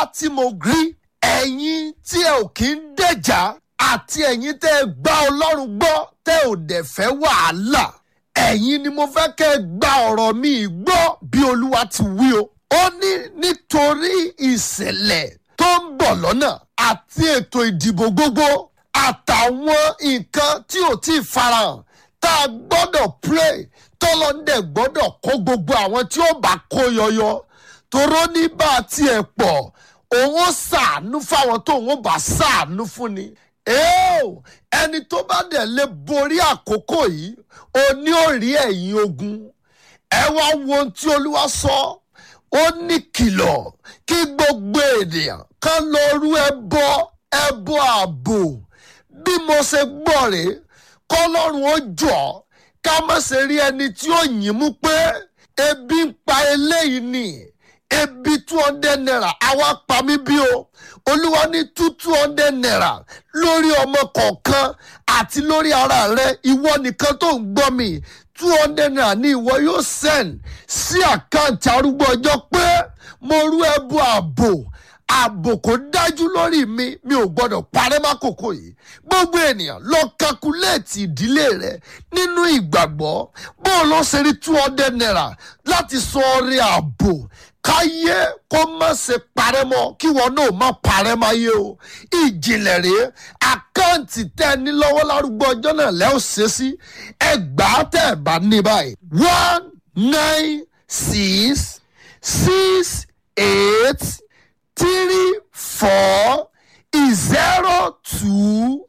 tí mo rí ẹ̀yin tí ẹ ò kí ń dẹ̀jà àti ẹ̀yin tẹ́ ẹ gbá ọlọ́run gbọ́ tẹ́ ò dẹ̀ fẹ́ wàhálà ẹ̀yin ni mo fẹ́ kẹ́ ẹ gba ọ̀rọ̀ mi gbọ́ bí olúwa ti wí o. ó ní nítorí ìṣẹ̀lẹ̀ tó ń bọ̀ lọ́nà àti ètò ìdìbò gbogbo àtàwọn nǹkan tí ò tí ì farahàn tá a gbọ́dọ̀ pray tọ́lọ́ndẹ̀ gbọ́dọ̀ kó gbogbo àwọn tí ó bá kó yọyọ toró ní bá a tiẹ̀ pọ̀ òun ó ṣàánú fáwọn tó òun ó bá ṣàánú fún ni. Eo, ẹni tó bá dẹ̀ lè borí àkókò yìí ó ní ó rí ẹ̀yìn ogun ẹ wá wo ohun tí olúwa sọ ó ní kìlọ̀ kí gbogbo ènìyàn kan lọ rú ẹbọ ẹbọ ààbò bí mo ṣe gbọ́ rèé kọ́lọ́run ó jọ ká má ṣe rí ẹni tí ó yìn mú pé ebi ń pa eléyìí ni ebi two hundred naira àwa pa mí bí o olúwa ní two two hundred naira lórí ọmọ kọ̀ọ̀kan àti lórí ara rẹ ìwọ nìkan tó ń gbọ́ mi two hundred naira ní ìwọ yóò send sí àkáǹtì arúgbó ọjọ́ pé mo rú ẹbú ààbò ààbò kò dájú lórí mi mi ò gbọdọ̀ parẹ́ mákòókò yìí gbogbo ènìyàn lọ kakuléètì ìdílé rẹ nínú ìgbàgbọ́ bó o lọ ṣe rí two hundred naira láti sọ ọrẹ ààbò káyé kó má ṣe parẹ́ mọ́ kí wọn náà má parẹ́ máa yé o ìjìnlẹ̀ rèé àkáǹtì tẹ́ ẹ ní lọ́wọ́ lárúgbó ọjọ́ náà lẹ́ ò ṣe sí ẹgbàá tẹ́ ẹ bá ní báyìí one nine six six eight three four zero two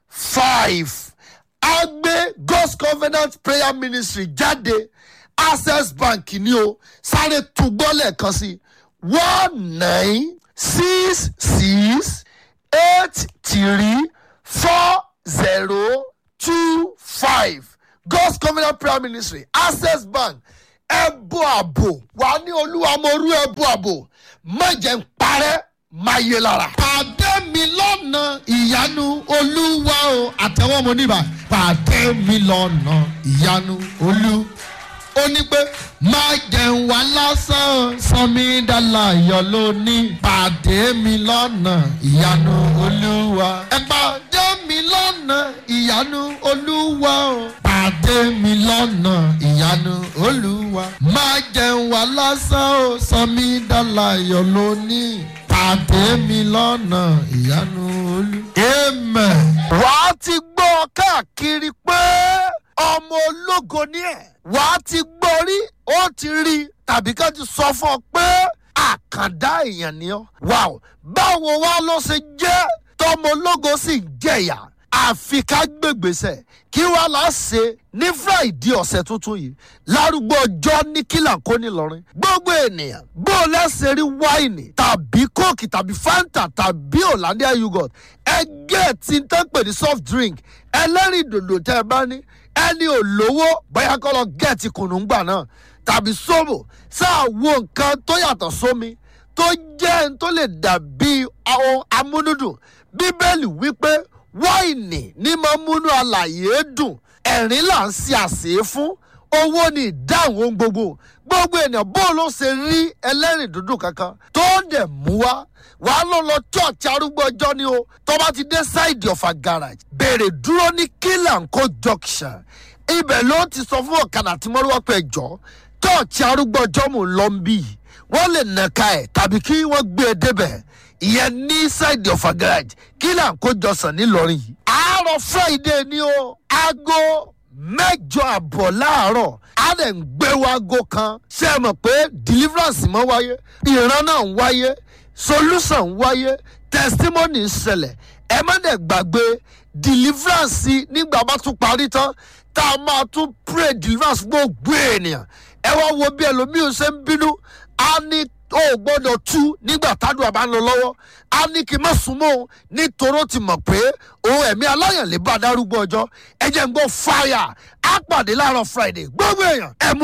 five agbe god's covenant prayer ministry jáde access bank ni o sáré túgbọ́ lẹ́ẹ̀kan sí one nine six six eight three four zero two five god's covenant prayer ministry access bank ẹbú àbò wà ní olúwa mo rú ẹbú àbò má jẹ́ ń parẹ́ má yé lára. pàdé mi lọ́nà ìyanu olúwa o àtẹ̀wọ́ mo níbà pàdé mi lọ́nà ìyanu olú. ó ní pé má jẹun wá lásán sanmi dàláyọ̀ lónìí pàdé mi lọ́nà ìyanu olúwa. ẹ pàdé mi lọ́nà ìyanu olúwa o pàdé mi lọ́nà ìyanu olúwa. má jẹun wá lásán o sanmi dàláyọ̀ lónìí pàdé mi lọ́nà ìyanu olú. amen. wàá ti gbọ́ káàkiri pé ọmọ ológo ni ẹ̀. wàá ti gbọ́ rí ó ti rí tàbí ká ti sọ fún ọ pé àkàndá èèyàn ni ọ́. wàá báwo wá ló ṣe jẹ́ tọmọ ológo sì ń jẹ̀yà àfi ká gbègbèsè kí wàá là á ṣe ní friday ọ̀sẹ̀ tuntun yìí lárúgbó ọjọ́ ní kílà kó nílọrin gbogbo ènìyàn bó o lẹ́sẹ̀ rí wáìnì tàbí kóòkì tàbí fanta tàbí hollandia yogurt ẹgbẹ́ tí ń tán pè ní soft drink ẹlẹ́rìí dòdò tẹ́ ẹ bá ní ẹni ò lówó bóyá kọ́ lọ gẹ̀ẹ́tì kùnúngbà náà tàbí sóbò sáà wo nǹkan tó yàtọ̀ sómi tó jẹ́ n tó lè dàbí ohun amúnúdùn bíbélì wípé wáìnì ní máa múnú alàyè dùn ẹ̀rín là ń ṣe àṣẹ fún owó ní ìdáhùn ohun gbogbo gbogbo ènìyàn bó ló ṣe rí ẹlẹ́rìn dúdú kankan tó ń dẹ̀ mú wá wàá lọ lọ church arúgbó ọjọ́ ni o tó bá ti dé side of a garage bèrè dúró ní kílànkó junction ibẹ̀ ló ti sọ fún ọ̀kadà tí mọ́rúwá pẹ̀ jọ church arúgbó ọjọ́ mò ń lọ ń bì wọ́n lè nàka ẹ̀ tàbí kí wọ́n gbé e débẹ̀ ìyẹn ní side of a garage kílànkó jọsàn nílọrin yìí àárọ̀ friday ni o aago mẹ́jọ àbọ̀ láàárọ̀ á dẹ̀ ń gbé wago kan ṣé ẹ mọ̀ pé deliverance mọ́ wáyé ìran náà ń wáyé solution ń wáyé testimony ń ṣẹlẹ̀ ẹ má dẹ̀ gbàgbé deliverance nígbà bá tún parí tán tá a máa tún pray deliverance gbogbo ènìyàn ẹ wá wo bí ẹlòmíì ṣe ń bínú á ní ó gbọ́dọ̀ tú nígbà tádùn àbá ń lọ lọ́wọ́ á ní kí n má súnmọ́ òun nítorí ó ti mọ̀ pé òun ẹ̀mí aláyàn lè bá darúgbó ọjọ́ ẹ jẹ́ ń gbọ́ fire á pàdé láàárọ̀ friday gbogbo èèyàn ẹ mú.